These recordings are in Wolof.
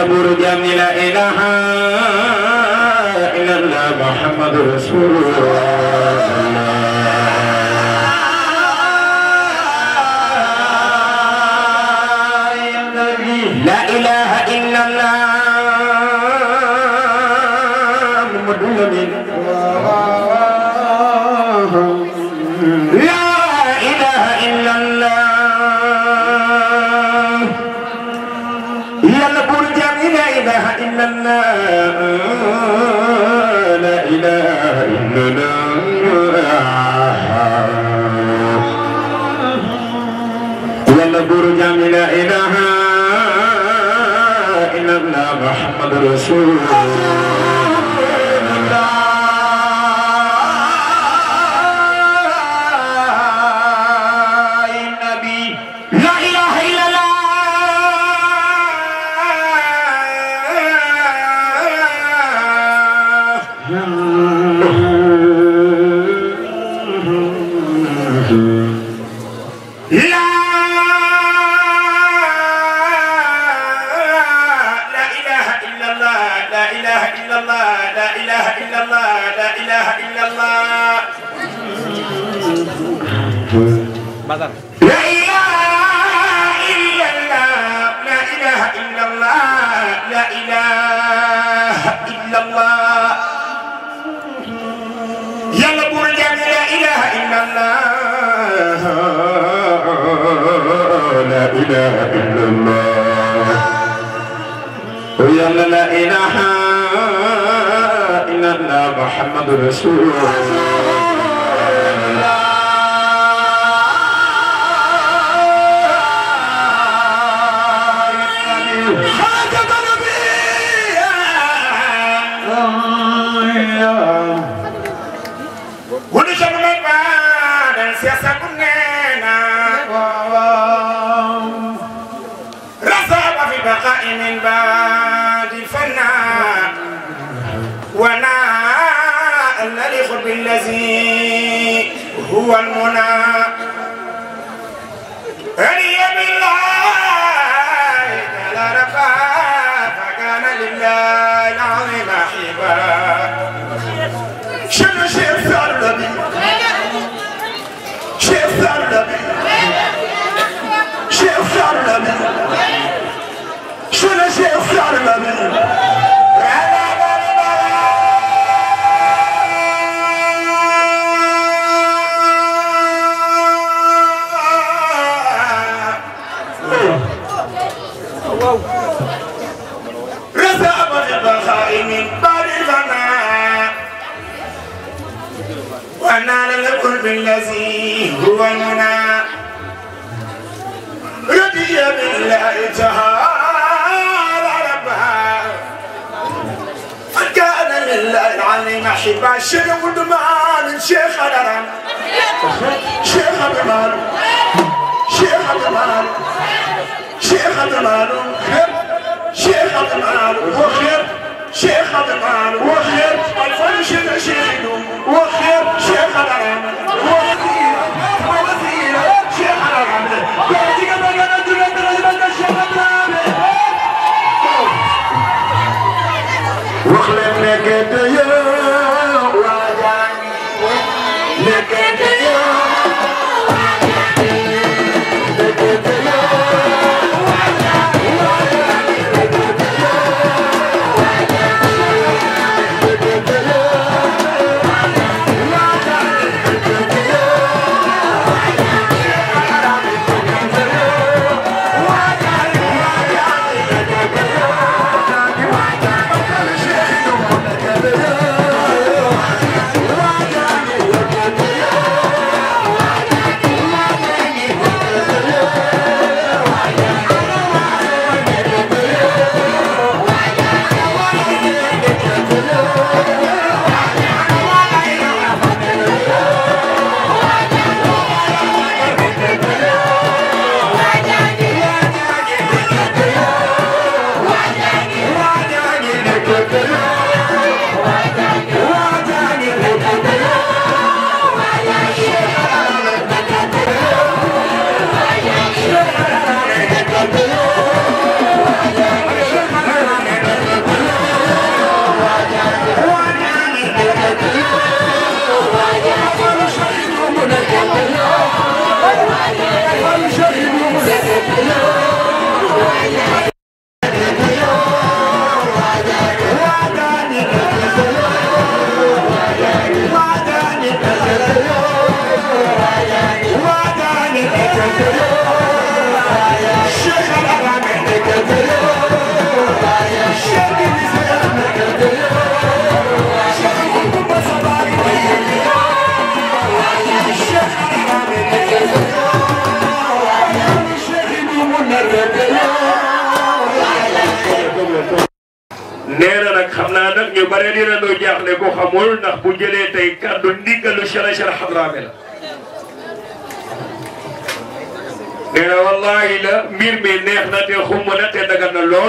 buur jaam ñi la ilaha illallah muhammadu rasulullah la ilaha illallah muhammadu lamin la ilaha illallah yàlla buur jaam ñi la ilaha illallah la ilaha illallah yàlla buur jaam ñi la ilaha illallah muhammadu rasulullah nabi la ilaha illallah لا لا إله إلا الله لا إله إلا الله لا إله إلا الله لا إله إلا الله لا إله إلا الله لا إله إلا الله لا إله إلا الله يلا برجع لا إله إلا الله لا إله إلا الله يلا لا إله إلا الله محمد رسول الله خاتم الأنبياء wulu sama man ba dan siasa kunena rasa apa fi baqa'i min ba'di fanna wa na نليق بالذي هو المنى هني بالله تعالى ربا فكان لله العظيم حبا شنو شيخ صار نبي شيخ صار نبي شيخ صار نبي شنو شيخ صار نبي رزق البخاء من بعد الغناء ونال القرب الذي هو المنى رضي بالله تعالى ربها فكان لله العظيم حبا الشيخ ودمان شيخ الرم شيخ بمال شيخ بمال شيخ بمال شيخ بمال وخير شيخ بمال وخير الفرش نشيد وخير شيخ الرم وخير وخير شيخ الرم بعدك بقى ندل ندل الشيخ الرم وخلق لك يا وجاني لك يا Yeah. bare dina doo jaaxle ko xamul ndax bu jëlee tey kàddu ndiggalu Cheikh Cheikh Hadrami la nee na wallahi la mbir mi neex na te xumb na te dagan na lool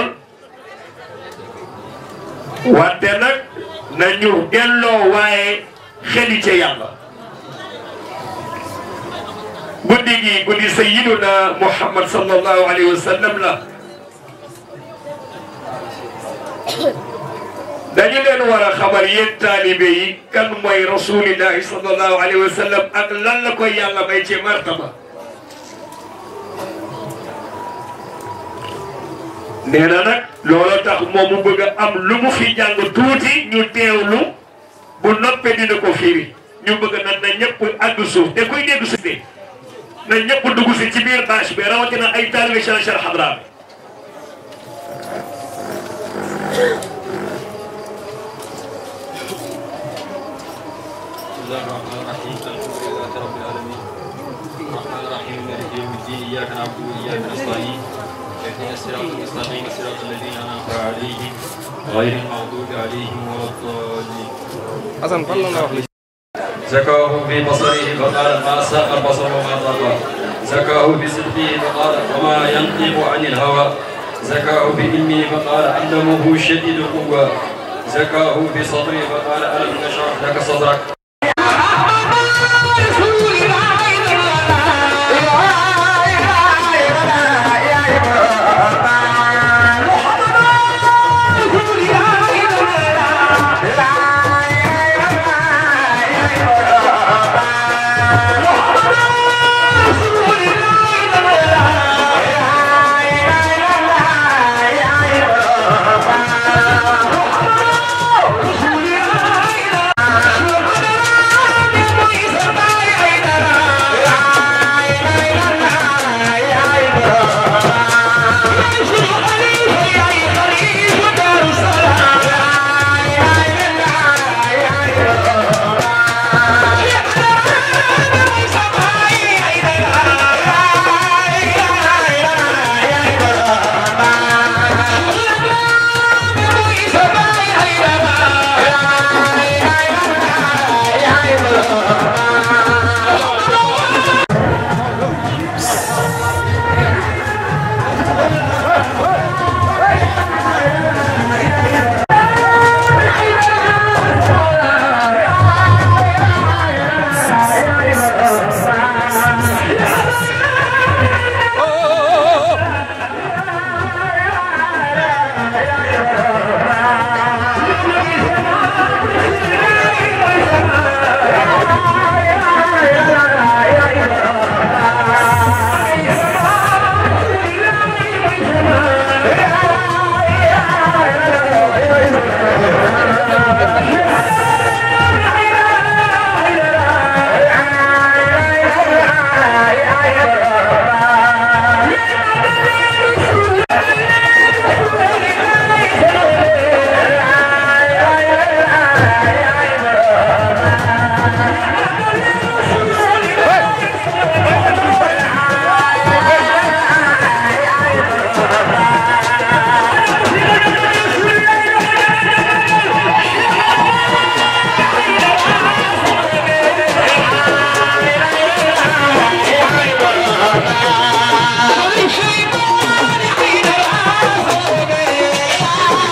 wante nag nañu delloo waaye xeli ca yàlla guddi gi guddi sayyiduna Muhammad sallallahu alayhi wa sallam la dañu leen war a xamal yéen taalibe yi kan mooy rasulillahi sallallahu alayhi wa sallam ak lan la koy yàlla may ci martaba nee na nag looloo tax moom mu bëgg a am lu mu fi jàng tuuti ñu teewlu bu noppee dina ko firi ñu bëgg nag na ñëpp àgg suuf te kuy dégg suuf de na ñëpp dugg si ci biir bâche bi rawatina ay taalibe Cheikh Cheikh Hadrami بسم الله الرحمن الرحيم الحمد لله رب العالمين الرحمن الرحيم مالك يوم الدين اياك نعبد واياك نستعين اهدنا الصراط المستقيم صراط الذين انعمت عليهم غير المغضوب عليهم ولا الضالين Assane fan la la wax li زكاه في بصره فقال ما ساء البصر وما طغى زكاه في صدقه فقال وما ينطق عن الهوى زكاه في علمه فقال علمه شديد القوى زكاه في صدره فقال الم نشرح لك صدرك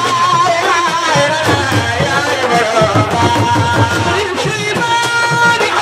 الشيطان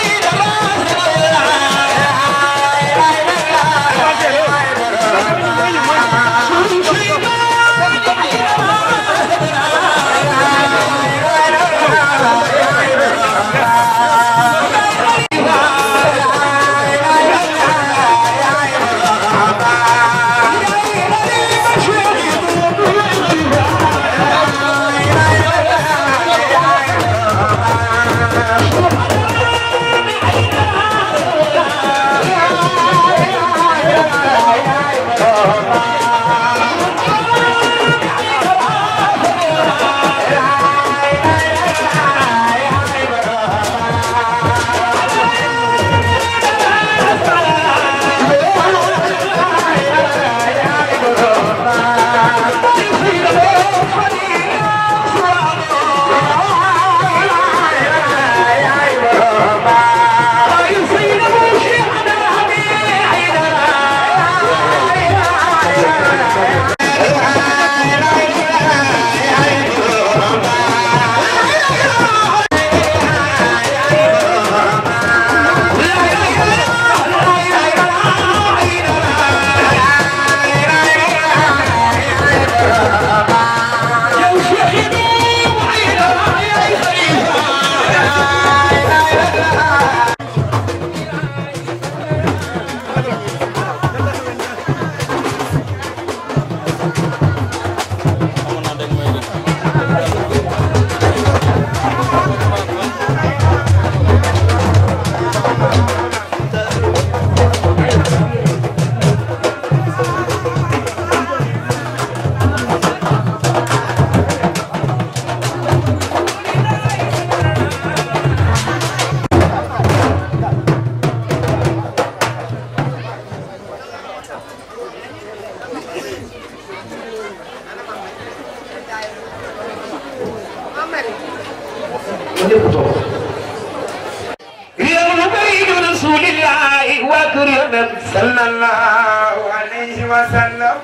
رسول الله وكرم صلى الله عليه وسلم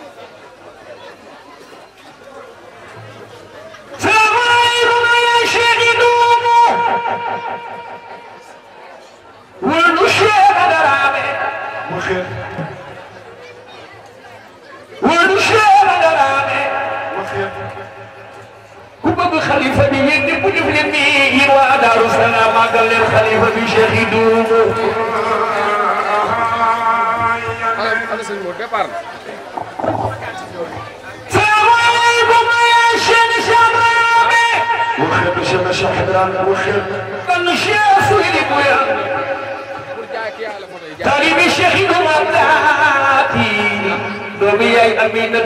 سلام عليكم يا شهيدون والنشير درامي وخير والنشير درامي وخير كبب خليفة بيدي كل فلمي ودار السلام قال للخليفة بشهيدون ana ana sëñ Mor départ na. سلام عليكم يا شيخ شبابي وخير بشيخ شيخ حضران وخير النشير سيدي بويا pour jaay kii yàlla photo yi jaay. طالب الشيخ مملاتي دومي أي أمينة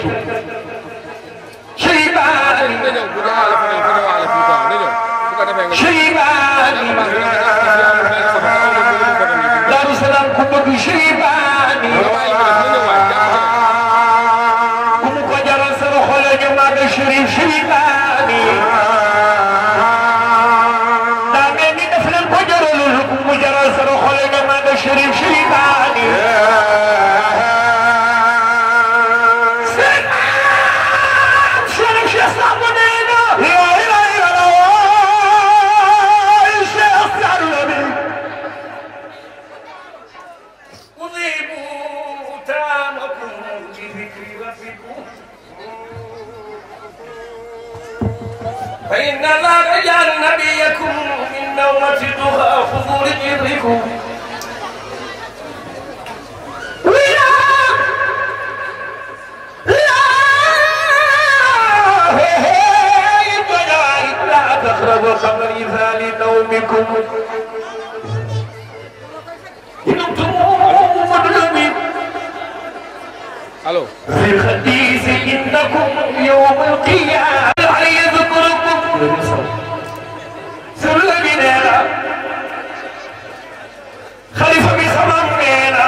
شيباني na ñëw bu jaayale photo yi photo waale fii quoi na ñëw bu ko defee nga. شيباني دار السلام كبك شيباني كم كجر سر خلج ما بشريف شيباني دامني نفل الكجر للكم مجر سر خلج ما بشريف شيباني سلام شرف شيخ صابونينا لا اله الا الله الشيخ سعد أضيبوا تامكم بذكر ربكم فإن الله جعل نبيكم من نومة الضحى خذوا لجركم ولا لا هي هي الدنيا لا تقربوا خمر إذا نومكم إن أنتم مظلومين allo. في الحديث إنكم يوم القيامة علي ذكركم سر بنا خليفة بسمام بنا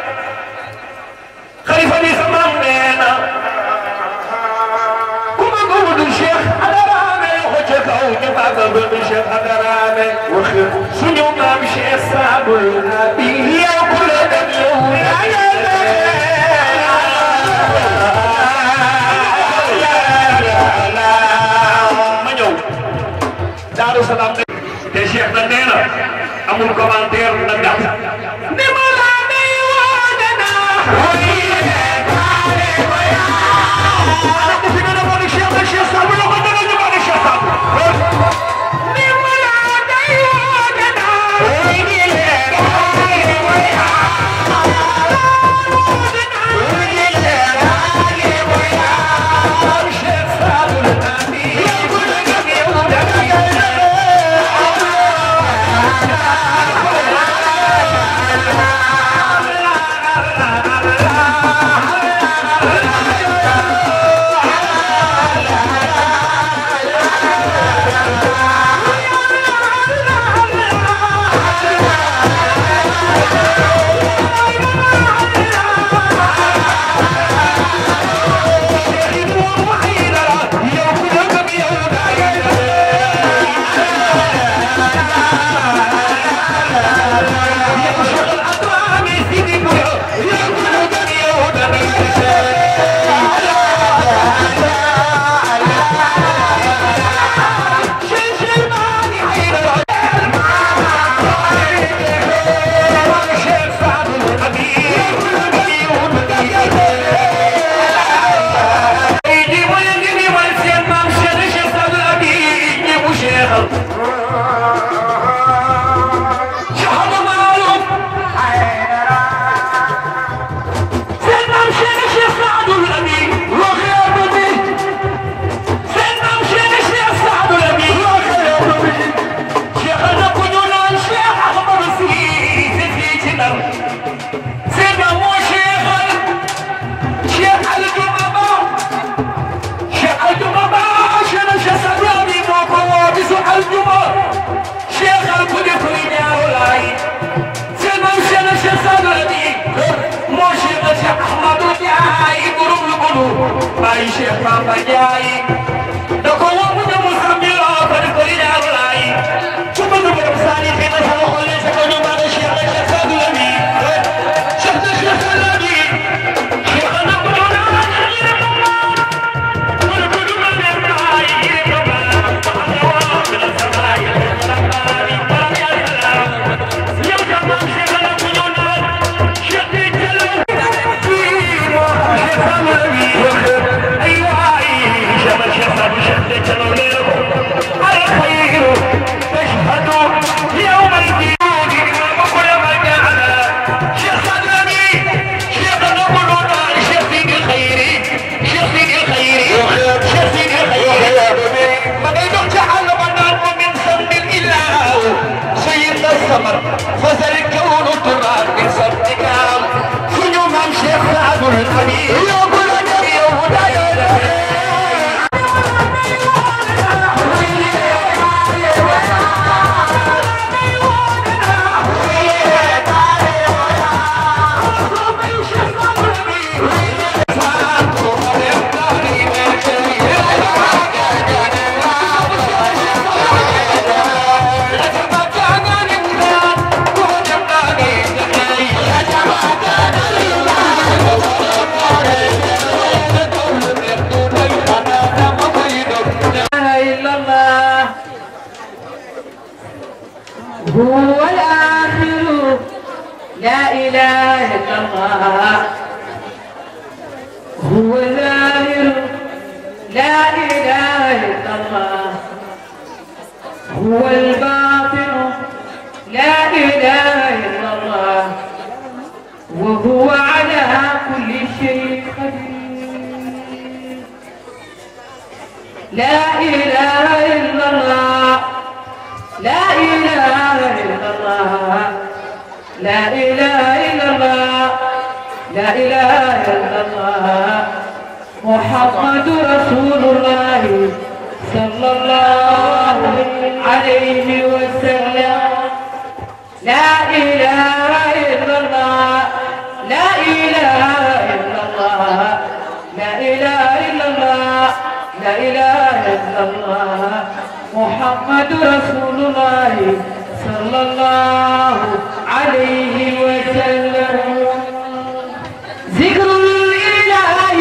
خليفة بسمام بنا كما قول الشيخ على رامي وجهك أو جبعك بالشيخ على رامي وخير سنو ما مشي صعب النبي يا كل دم يوم يا ma ñëw Daaru Salaam ne te Cheikh na nee na amul commentaire na gàtt ni ma laa day woone naa ana ko fi nga defoon ak Cheikh na Cheikh Samb la ko dana ñu ko ne Cheikh Samb ni ma laa day woone Baye Cheikh Bamba Ndiaye da ko woo mu ñëw mu xam ni loo ko di ko di ñaaru laay su bëgg borom saani xëy na sama xol ne sa ko ñu maa ne Cheikh la Cheikh Sadou la لا إله إلا الله هو ظاهر لا إله إلا الله هو الباطن لا إله إلا الله وهو على كل شيء قدير لا إله إلا الله لا إله إلا الله لا إله إلا الله لا إله إلا الله محمد رسول الله صلى الله عليه وسلم لا إله إلا الله لا إله إلا الله لا إله إلا الله لا إله إلا الله محمد رسول الله صلى الله عليه وسلم ذكر الإله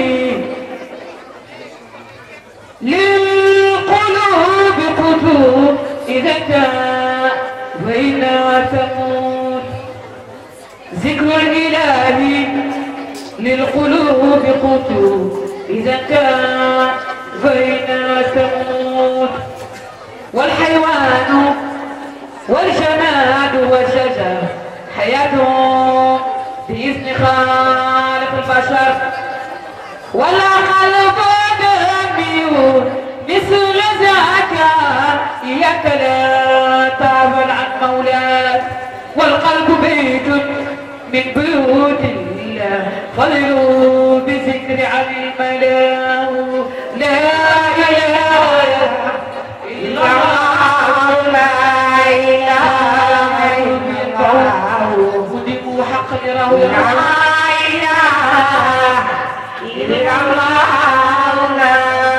للقلوب قطوب إذا كان وإلا تموت ذكر الإله للقلوب قطوب إذا كان وإلا تموت والحيوان والجماد والشجر حياتهم بإذن خالق البشر ولا قلب دمي مثل ذاك إياك لا تعبر عن مولاك والقلب بيت من بيوت الله فضلوا بذكر عن الملا لا إله إلا الله لا إله إلا الله ودموا حق يراه لا إله إلا الله لا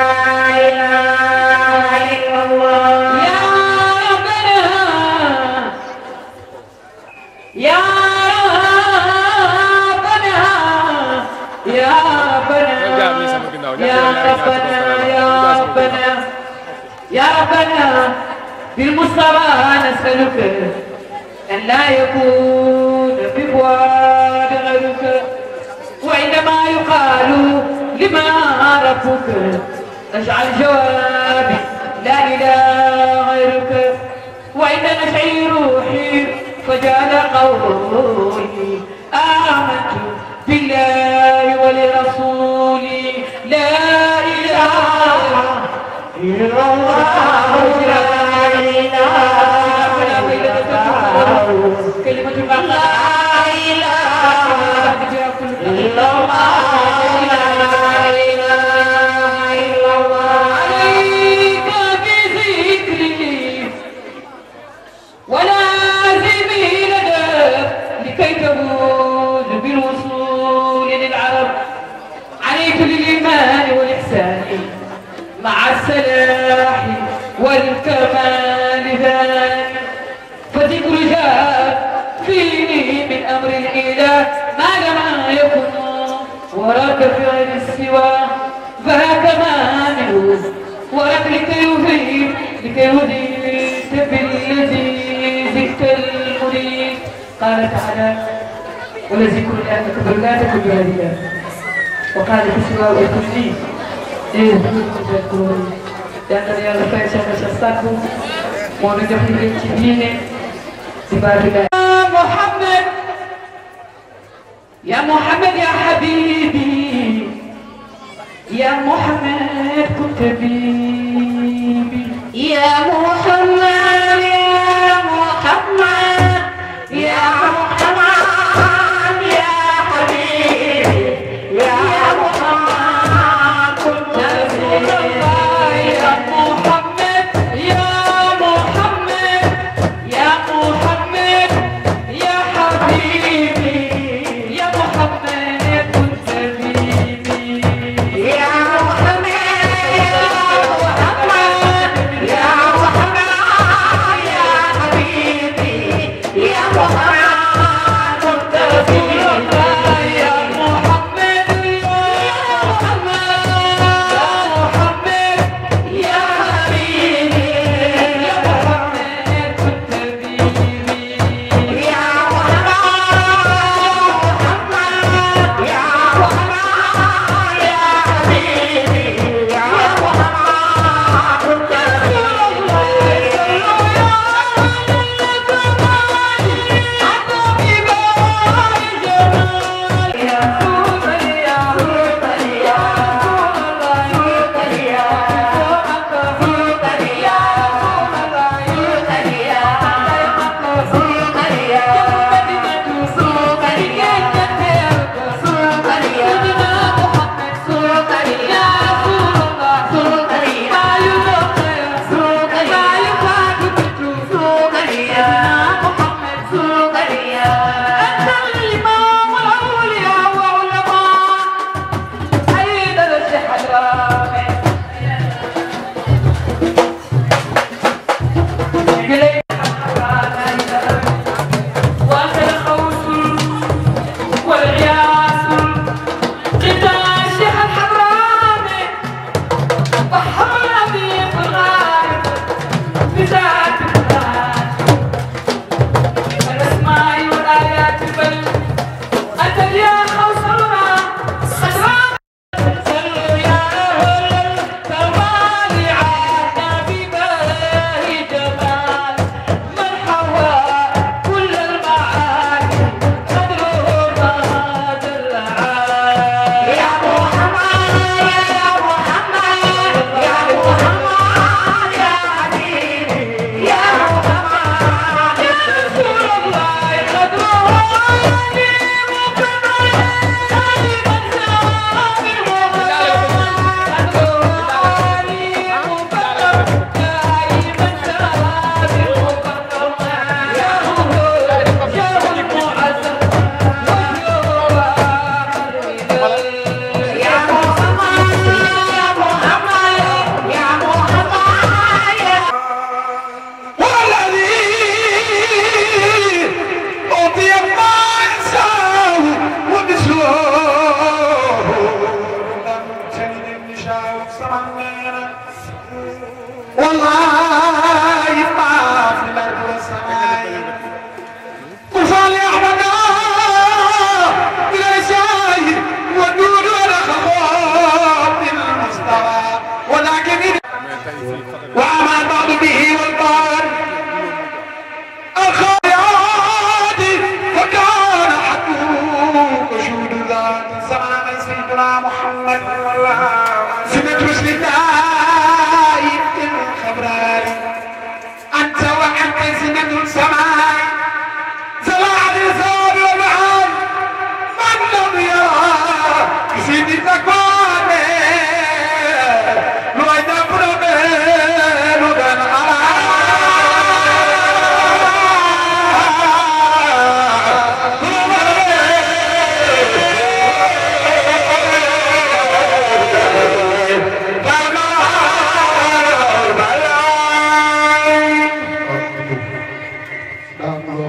إله إلا الله يا ربنا يا ربنا يا ربنا يا ربنا يا ربنا يا ربنا بالمصطفى نسألك أن لا يكون بفؤاد غيرك وعندما يقال لما ربك نجعل جوابي لا إله غيرك وإن نشعي روحي فجعل قولي آمنت بالله ولرسولي لا إله إلا الله لا إله كلمة الحق لا إله إلا الله لا إله إلا الله عليك بذكري ولازم لدى لكي تفوز بالوصول للعرب عليك بالإيمان والإحسان مع السلاح والكمال ذلك فذكر جاء فيه من أمر الإله ما لم يكن وراك فعل السوى فهاك مانع وراك لكي يفيد لكي يهديك بالذي زدت المريد قال تعالى ولذكر الله أكبر لا تكن بهذه وقال في السواء والكرسي إيه تذكرون yaakaar yàlla fay soxna sa sàkku moo nu jox liggéey ci diine ci baatu la Muhammad يا محمد يا حبيبي يا محمد كنت بيبي يا محمد يا محمد يا محمد يا حبيبي يا محمد كنت بيبي يا محمد يا محمد يا محمد يا حبيبي يا محمد كنت بيبي يا محمد يا محمد يا محمد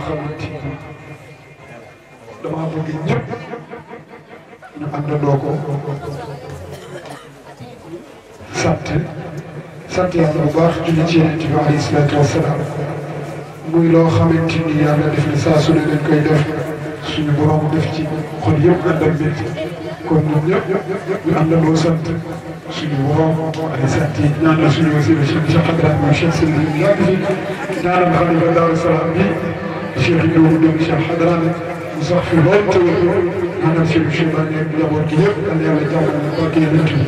xamante ni dama bëgg ñëpp ñu àndandoo ko sant sant yàlla bu baax julli ci yonent bi alayhi salaatu wasalaam muy loo xamante ni yàlla def na saa su ne dañ koy def suñu borom def ci xol yëpp ànd ak mbégte kon ñun ñëpp ñu àndandoo sant suñu borom ay sant yi ñaanal suñu wasila Cheikh Cheikh Ibrahima Cheikh Sëriñ bi yàgg fi ñaanal xalifa Daaru Salaam bi Cheikh Ibrahima doomu Cheikh Hadrami mu sax fi lool te wér ñaanal Cheikh Cheikh Ibrahima ak njaboot gi yëpp yàlla yàlla jàmmal na barke yonent bi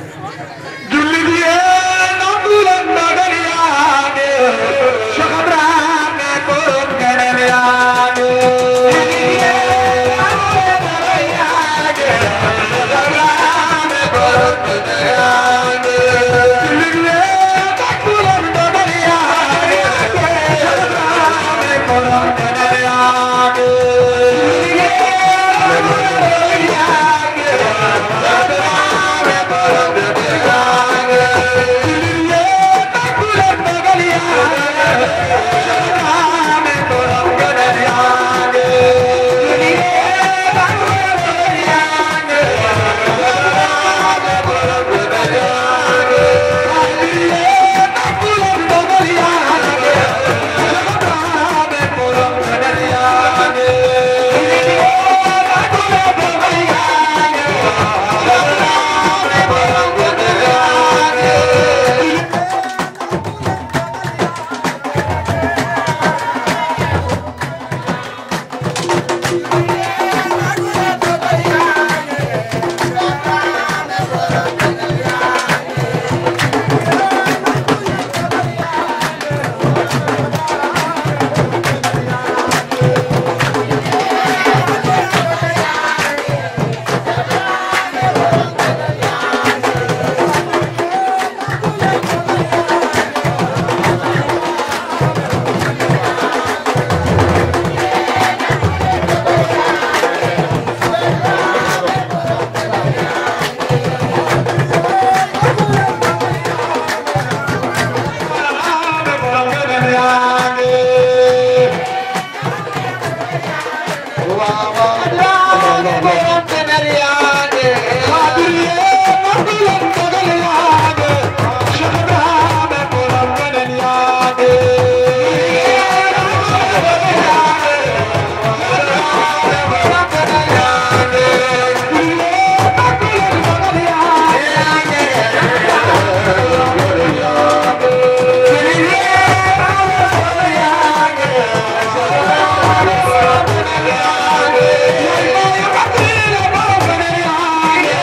julli bi yéen a ngi leen dogal yaa ngi Cheikh Ibrahima borom keneen yaa ngi julli bi yéen a ngi leen dogal yaa ngi Cheikh Ibrahima borom keneen yaa ngi julli bi yéen a ngi leen dogal yaa ngi Cheikh Ibrahima borom keneen yaa ngi julli bi yéen a ngi leen dogal yaa ngi Cheikh Ibrahima borom keneen yaa ngi Yeah.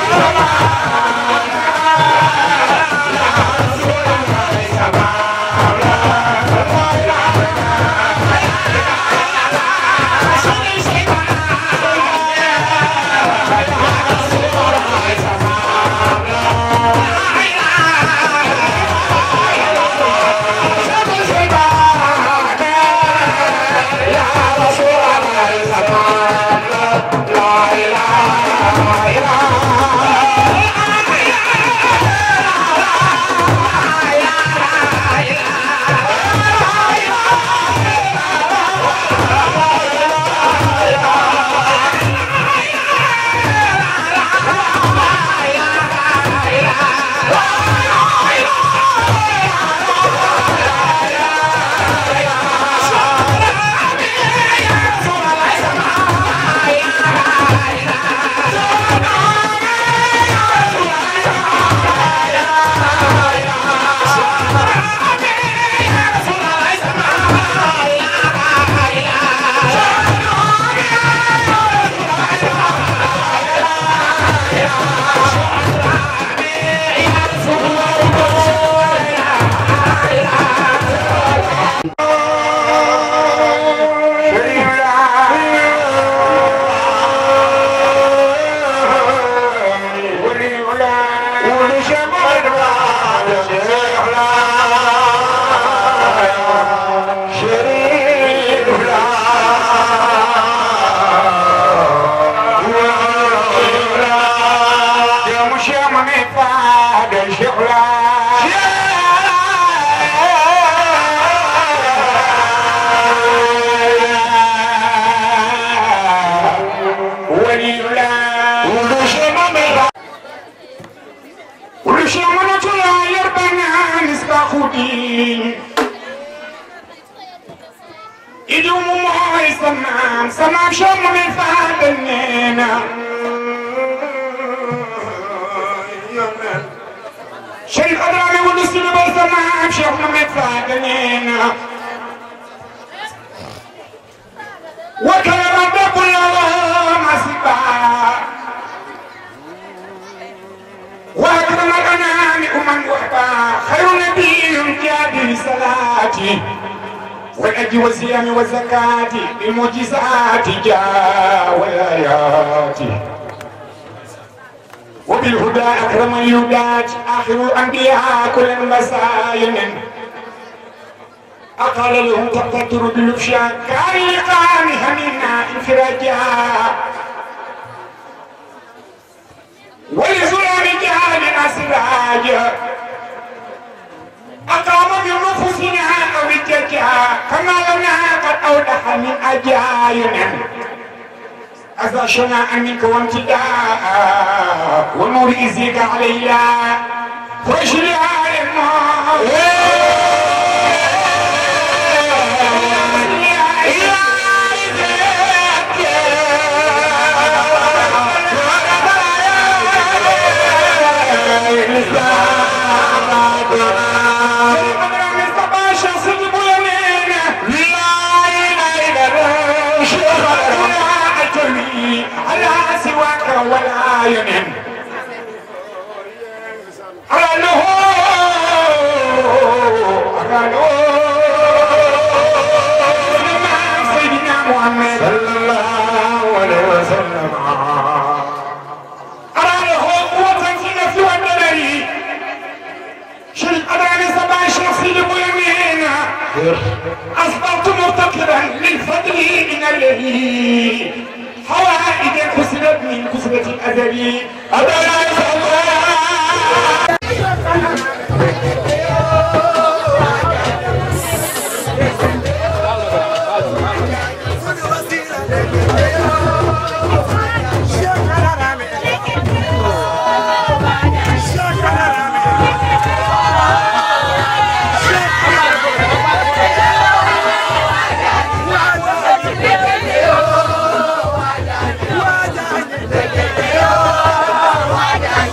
idiom mooy sa maam sa maam Cheikh Mouhamed Fadel nee na Cheikh Adrame wulu si lu sa maam Cheikh Mouhamed Fadel nee na wakala rabbe kullala masiba وأكرم الأنام أمم وحبا خير نبي جاد صلاتي والأجر والصيام والزكاة بالمعجزات جاء والآيات وبالهدى أكرم اليهودات آخر الأنبياء كل المساين أقال له تقتر بالفشاء كان لقام همنا انفراجا ولزلام جهاد أسراج أقام بنفوسنا أو الججا كما لنا قد أودح من أجاينا أزاشنا منك وامتداء ونور إزيك علينا واشري على على سواك ولا ينم على له على له سيدنا محمد صلى الله عليه وسلم على له قوة في نفسه والنبي شرك أدراني سبع شخصي لمؤمنين أصبحت مرتكبا للفضل من الذي حوائج كسرت من كسرة الأزلي أدراني سبع Waja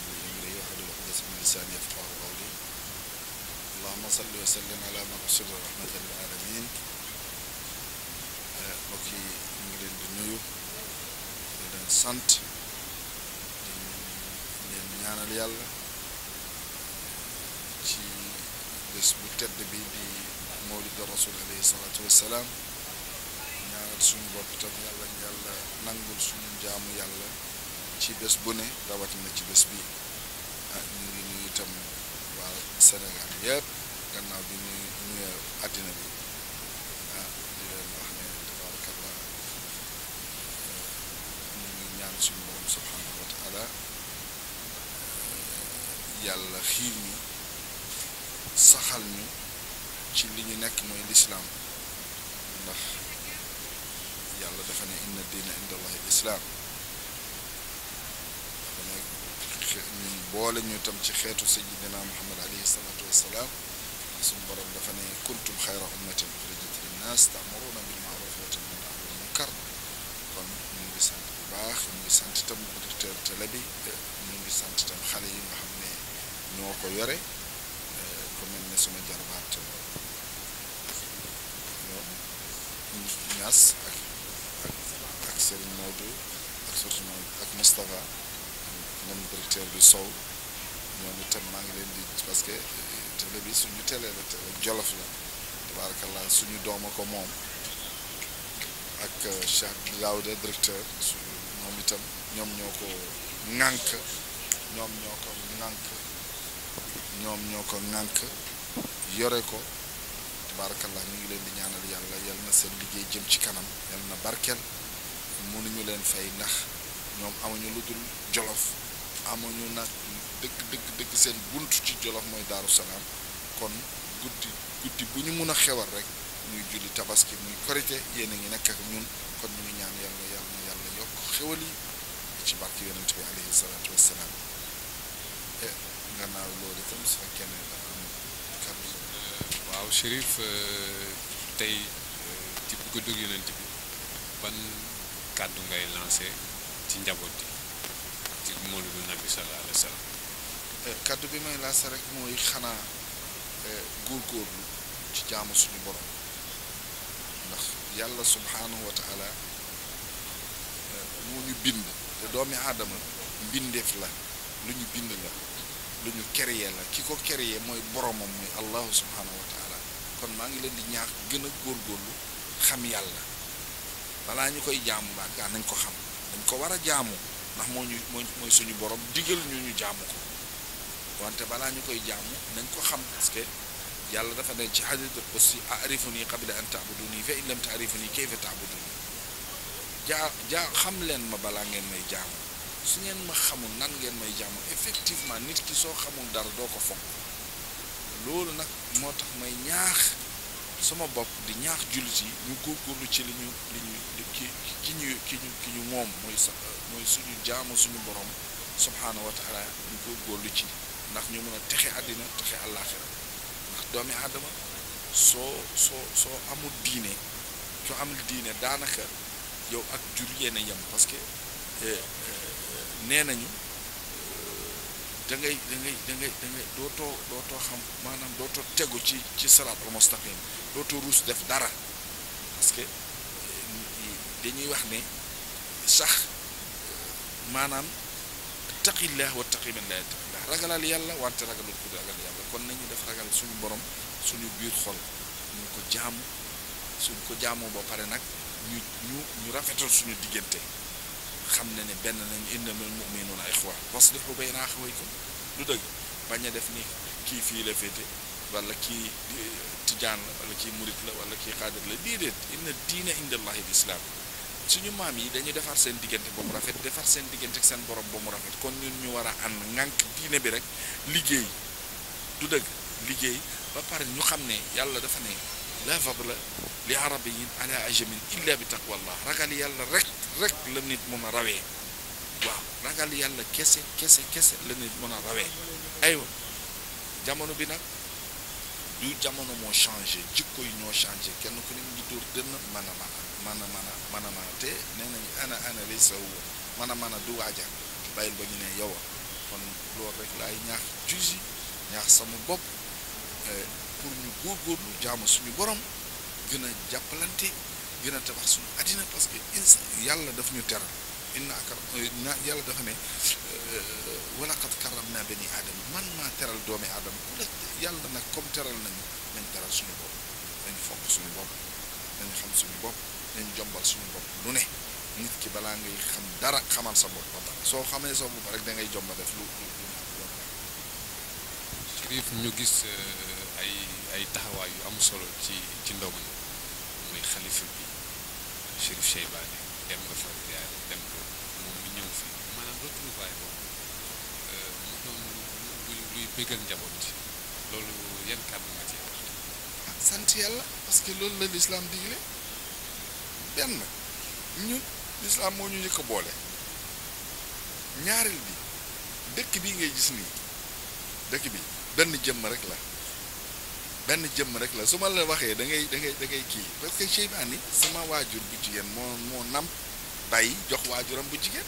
لي أمري واحلل عقدة من لساني يفقه قولي اللهم صل وسلم على مبعوث رحمة للعالمين mbokk yi ñu ngi leen di nuyu di leen sant di leen ñaanal yàlla ci bés bu tedd bi di mawlid rasul alayhi salaatu wassalaam ñaanal suñu bopp tam yàlla yàlla nangul suñu jaamu yàlla ci bés bu ne rawatina ci bés bi ah ñu ngi nuyu itam waa Sénégal yëpp gannaaw bi ñu nuyu àddina bi ah di leen wax ne tabarakallah ñu ngi ñaan suñu borom subhanahu wa taala yàlla xiir ñu saxal ñu ci li ñu nekk mooy lislaam ndax yàlla dafa ne inna diina inda allahi lislaam dafa ne ñun boole ñu tam ci xeetu sayyidina muhammad alayhi salaatu wassalaam suñu borom dafa ne kuntum xayra ummatin uxrijat linnaas ta'muruna bil ma'ruf wa tanhawna anil munkar kon ñu ngi sant bu baax ñu ngi sant itam directeur télé bi ñu ngi sant itam xale yi nga xam ne ñoo ko yore ku mel ne suma jarbaat Ñas ak ak ak Serigne Maodo ak surtout ak Moustapha ñoom directeur bi Sow ñoom itam maa ngi leen di parce que télé bi suñu télé la télé Jolof la tabarakallah suñu dooma ko moom ak Cheikh Daouda directeur su moom itam ñoom ñoo ko ŋànk ñoom ñoo ko ŋànk ñoom ñoo ko ŋànk yore ko tabarakallah ñu ngi leen di ñaanal yàlla yal na seen liggéey jëm ci kanam yal na barkeel mënuñu leen fay ndax ñoom amuñu lu dul jolof amuñu nag dëgg dëgg dëgg seen bunt ci jolof mooy daaru salaam kon guddi guddi bu ñu mun a xewal rek muy julli tabaski muy korite yéen a ngi nekk ak ñun kon ñu ngi ñaan yàlla yàlla na yàlla yokk xewal yi ci barke yonent bi alayhi salaatu wassalaam e gannaaw loolu itam su fekkee ne kàddu waaw Chérif tey ci guddug yonent bi ban kàddu ngay lancé ci njaboot yi ci mawlidu nabi sallallahu alayhi wa sallam kàddu bi may lancé rek mooy xanaa góorgóorlu ci jaamu suñu borom ndax yàlla subhaanahu wa taala moo ñu bind te doomi aadama mbindeef la lu ñu bind la lu ñu créé la ki ko créé mooy boromam muy allahu subhaanahu wa taala kon maa ngi leen di ñaax gën a góorgóorlu xam yàlla balaa ñu koy jaamu baa gaa nañ ko xam dañ ko war a jaamu ndax moo ñu mooy mooy suñu borom digal ñu ñu jaamu ko wante balaa ñu koy jaamu nañ ko xam parce que yàlla dafa ne ci xadiisul qudsi arifuni qabla an taabuduni fa in lam taarifuni kayfa taabuduni jaa jaa xam leen ma balaa ngeen may jaamu su ngeen ma xamul nan ngeen may jaamu effectivement nit ki soo xamul dara doo ko fonk loolu nag moo tax may ñaax sama bopp di ñaax jullit yi ñu góorgóorlu ci li ñu li ñu ki ki ñu ki ñu ki ñu moom mooy sa mooy suñu jaamu suñu borom subhaanahu wa taala ñu góorgóorlu ci ndax ñu mën a texe àddina texe àllaaxira ndax doomi aadama soo soo soo amul diine soo amul diine daanaka yow ak jur yéen a yem parce que nee nañu da ngay da ngay da ngay da ngay dootoo dootoo xam maanaam dootoo tegu ci ci siraatal mustaqim dootoo ruus def dara parce que dañuy wax ne sax maanaam taqillah wa taqi man la yattaqillah ragalal yàlla wante ragalul ku ragal yàlla kon nañu def ragal suñu borom suñu biir xol ñu ko jaamu suñu ko jaamoo ba pare nag ñu ñu ñu rafetal suñu diggante xam ne ne benn nañu innamal mu'minuuna ixwa waslihu bayna axawaykum lu dëgg bañ a def ni kii fii la féete wala kii tijaan la wala kii murit la wala kii xaadir la déedéet inna diina inda allahi lislaam suñu maam yi dañuy defar seen diggante ba mu rafet defar seen diggante ak seen borom ba mu rafet kon ñun ñu war a ànd ŋànk diine bi rek liggéey du dëgg liggéey ba pare ñu xam ne yàlla dafa ne la fadla li arabiyin ala ajamin illa bi taqwallah ragal yàlla rek rek la nit mun a rawee waaw ragal yàlla kese kese kese la nit mun a rawee aywa jamono bi nag du jamono moo changé jikko yi ñoo changé kenn ku ne mu ngi dóor dënn man a man a man a man a man a man a te nee nañu ana ana lay sa man a man a du waaja bàyyil ba ñu ne yow kon loolu rek laay ñaax juge yi ñaax sama bopp pour ñu góorgóorlu jaamu suñu borom gën a jàppalante gën a tabax suñu àddina parce que insa yàlla daf ñu teral inna akar na yàlla dafa ne wala qad karam naa bani aadama man maa teral doomi aadama ku la yàlla nag comme teral nañu nañ teral suñu bopp nañ fonk suñu bopp nañ xam suñu bopp nañ jombal suñu bopp lu ne nit ki balaa ngay xam dara xamal sa bopp ba pare soo xamee sa bopp rek da ngay jomba def lu lu lu Chérif ñu gis ay ay taxawaay yu am solo ci ci ndogu mi muy xalifa bi Chérif Cheybane dem nga fa ziyaare dem ko moom mi ñëw fi maanaam retrouvaille boobu mu doon luy luy bégal njaboot ci loolu yan kàddu nga ci wax ah sant yàlla parce que loolu la lislaam digle benn ñun lislaam moo ñu njëkk a boole ñaareel bi dëkk bi ngay gis nii dëkk bi benn jëmm rek la benn jëmm rek la su ma la waxee da ngay da ngay da ngay kii parce que Cheybane sama waajur bu jigéen moo moo nam bàyyi jox waajuram bu jigéen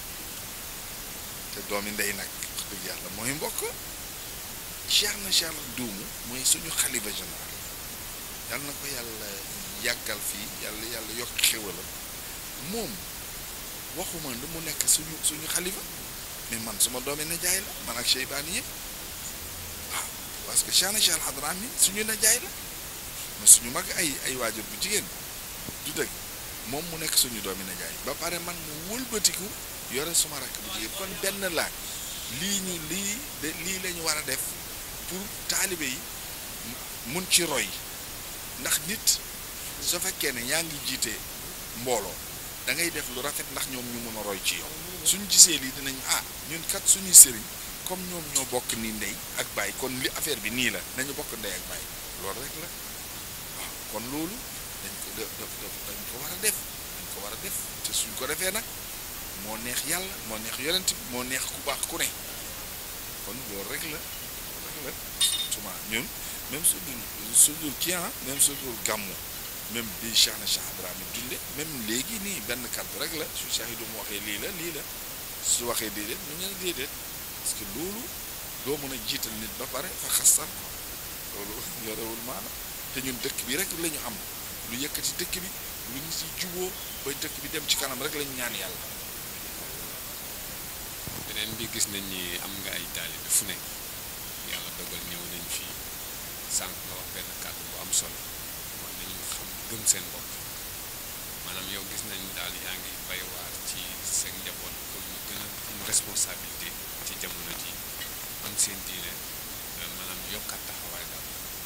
te doomi ndey nag wax dëgg yàlla mooy mbokk Cheikh na Cheikh duumu mooy suñu xalifa général yàlla na ko yàlla yàggal fii yàlla yàlla yokk xéwalam moom waxuma lu mu nekk suñu suñu xalifa mais man suma doomi nijaay la man ak Cheybane yëpp waaw parce que Cheikh na Cheikh Hadrami suñu nijaay la mais suñu mag ay ay waajur bu jigéen du dëgg moom mu nekk suñu doomi nijaay ba pare man mu wëlbatiku yore suma rakk bu jigéen kon benn laaj lii ñu lii de lii la ñu war a def pour taalibe yi mun ci roy ndax nit su fekkee ne yaa ngi jiite mbooloo da ngay def lu rafet ndax ñoom ñu mën a roy ci yow suñ gisee lii dinañ ah ñun kat suñuy sëriñ comme ñoom ñoo bokk ni ndey ak baay kon li affaire bi nii la nañu bokk ndey ak baay loolu rek la waaw kon loolu dañ ko da dañ ko war a def dañ ko war a def te suñ ko defee nag moo neex yàlla moo neex yonent bi moo neex ku baax ku ne kon loolu rek la loolu rek la suma ñun même su dul su dul kii ah même su dul gàmmu même bi Cheikh na Cheikh Ibrahima dunde même léegi nii benn kàddu rek la su Cheikh du mu waxee lii la lii la su waxee déedéet ñu ne déedéet parce que loolu doo mën a jiital nit ba pare fa xastan ko loolu yorewul maana te ñun dëkk bi rek la ñu am lu yëkkati dëkk bi lu ñu si juboo ba dëkk bi dem ci kanam rek la ñu ñaan yàlla beneen bi gis nañ ni am nga ay taalibe fu ne yàlla dogal ñëw nañ fii sànq nga wax benn kàddu bu am solo mooy nañu xam gëm seen bopp maanaam yow gis nañ daal yaa ngi bay waar ci seen njaboot pour ñu gën a am responsabilité ci jamono ji am seen diine maanaam yokkaat taxawaay daal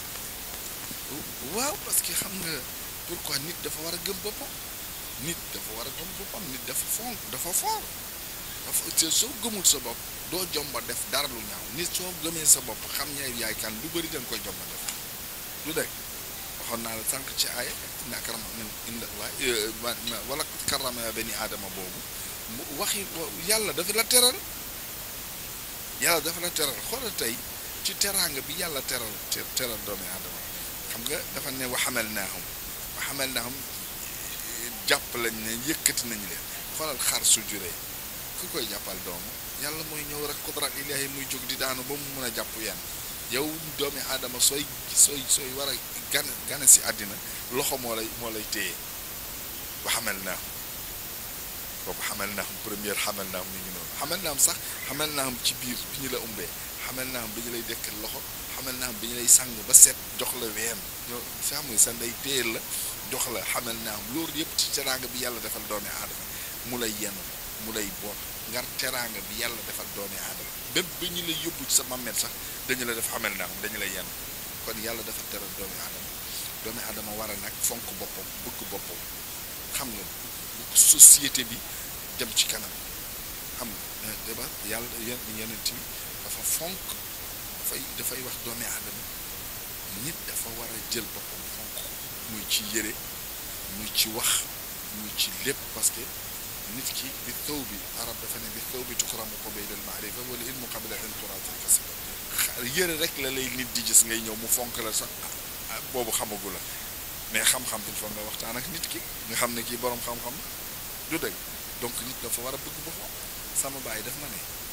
waaw parce que xam nga pourquoi nit dafa war a gëm boppam nit dafa war a gëm boppam nit dafa fonk dafa foor dafa te soo gëmul sa bopp doo jomba def dara lu ñaaw nit soo gëmee sa bopp xam ñay yaay kan lu bëri da nga koy jomba def lu dëgg waxoon naa la sànq ci aaya inna akrama min inda Allah wala karrama bani aadama boobu mu waxi yàlla dafa la teral yàlla dafa la teral xoolal tey ci teraanga bi yàlla teral teral doomi aadama xam nga dafa ne wa hamalnaahum wa hamalnaahum jàpp lañ ne yëkkati nañu leen xoolal xar su juree ku koy jàppal doomu yàlla mooy ñëw rek kudrat ilaahi muy jóg di daanu ba mu mun a jàpp yenn yow doomi aadama sooy sooy sooy war a gan gane si àddina loxo moo lay moo lay téye wa hamalnaahum boobu hamalnaahum première hamalnaahum mi ngi noonu hamalnaahum sax hamalnaahum ci biir bi ñu la umbee hamalnaahum bi ñu lay dekkal loxo hamalnaahum bi ñu lay sàng ba set jox la ween yow xam nga sa ndey téyel la jox la hamalnaahum loolu yëpp ci teraanga bi yàlla defal doomi aadama mu lay yenu mu lay boot ngar teraanga bi yàlla defal doomi aadama bépp bi ñu lay yóbbu ci sa mammet sax dañu la def hamalnaahum dañu lay yenu kon yàlla dafa teral doomi aadama doomi aadama war a nag fonk boppam bëgg boppam xam nga société bi dem ci kanam xam nga déba yàlla yenent bi dafa fonk dafay dafay wax doomi aadama nit dafa war a jël boppam fonk muy ci yére muy ci wax muy ci lépp parce que nit ki bi taw bi arab dafa ne bi taw bi tukramu ko bay del maarifa wala ilmu qabla an turatil kasiba yére rek la lay nit di gis ngay ñëw mu fonk la sax boobu xamagu la mais xam-xam il faut nga waxtaan ak nit ki nga xam ne kii boroom xam-xam du dëgg donc nit dafa war a bëgg boppam sama baay daf ma ne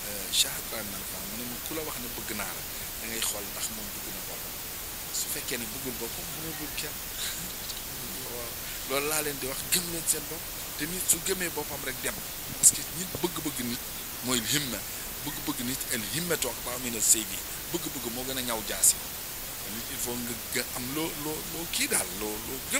Cheikh Ibrahima Fall mu ne ma ku la wax ne bëgg naa la da ngay xool ndax moom bëgg na boppam su fekkee ne bëggul boppam mu ne bëgg kenn waaw loolu laa leen di wax gëm leen seen bopp te nit su gëmee boppam rek dem parce que nit bëgg-bëgg nit mooy himma bëgg-bëgg nit el himmatu aqwa min as-sayfi bëgg-bëgg moo gën a ñaw jaasi nit il faut nga gë- am loo loo loo kii daal loo loo gëm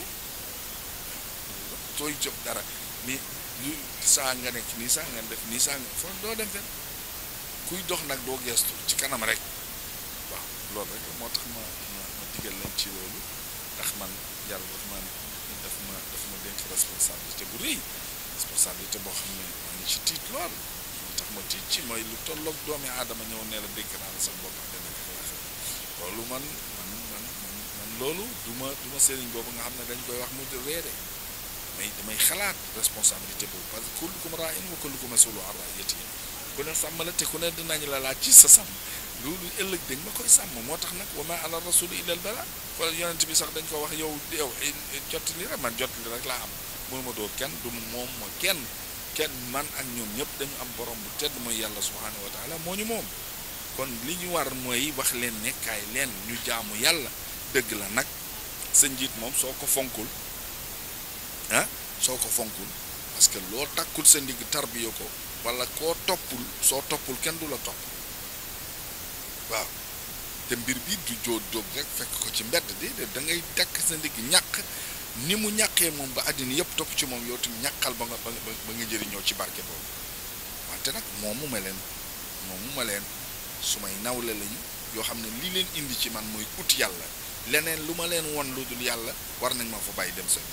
sooy jóg dara mais lu saa nga nekk nii saa nga def nii saa nga foo doo dem fenn kuy dox nag doo geestu ci kanam rek waaw loolu rek moo tax ma ma ma digal leen ci loolu ndax man yàlla daf ma daf ma daf ma dénk responsabilité bu rëy responsabilité boo xam ne maa ngi ci tiit lool moo tax ma tiit ci mooy lu tolloog doomi aadama ñëw ne la dénk naa la sa bopp ak dana ko waxee loolu man man man man man loolu du ma du ma sëriñ boobu nga xam ne dañ koy wax mu di reere mais damay xalaat responsabilité boobu parce que kullukum raa'in wa kullukum mas'uulun an ra'iyyatihi ku ne sàmm la te ku ne dinañ la laaj ci sa sàmm loolu ëllëg dañ ma koy sàmm moo tax nag wa maa ala rasuli illa al balaa kon yonent bi sax dañ ko wax yow yow jot li rek man jot li rek laa am mënuma doo kenn du moom ma kenn kenn man ak ñoom ñëpp dañu am borom bu tedd mooy yàlla subhaanahu wa taala moo ñu moom kon li ñu war mooy wax leen ne kaay leen ñu jaamu yàlla dëgg la nag sa njiit moom soo ko fonkul ah soo ko fonkul parce que loo takkul sa ndigg tarbiya ko wala koo toppul soo toppul kenn du la topp waaw te mbir bi du jóo jóg rek fekk ko ci mbedd déedéet da ngay takk sa ndigg ñàq ni mu ñàqee moom ba àddina yëpp topp ci moom yow tam ñàqal ba nga ba nga ba nga jëriñoo ci barke boobu wante nag moomu ma leen moomu ma leen su may nawle lañu yoo xam ne li leen indi ci man mooy ut yàlla leneen lu ma leen won lu dul yàlla war nañ ma fa bàyyi dem sa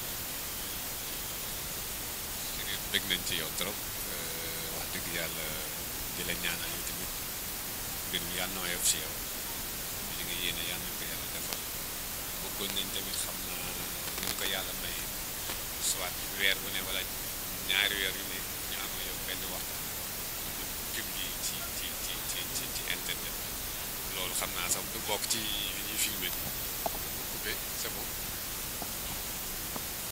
Chérif bëgg nañ ci yow trop wax dëgg yàlla di la ñaanal yow tamit mbir mi yàlla na woyof si yow li nga yéene yàlla na ko yàlla defal bëggoon nañ tamit xam na ni ñu ko yàlla may soit weer bu ne wala ñaari weer yu ne ñu am yow benn waxtaan ñu publier ci ci ci ci ci ci internet loolu xam naa sax du bokk ci li ñuy filmé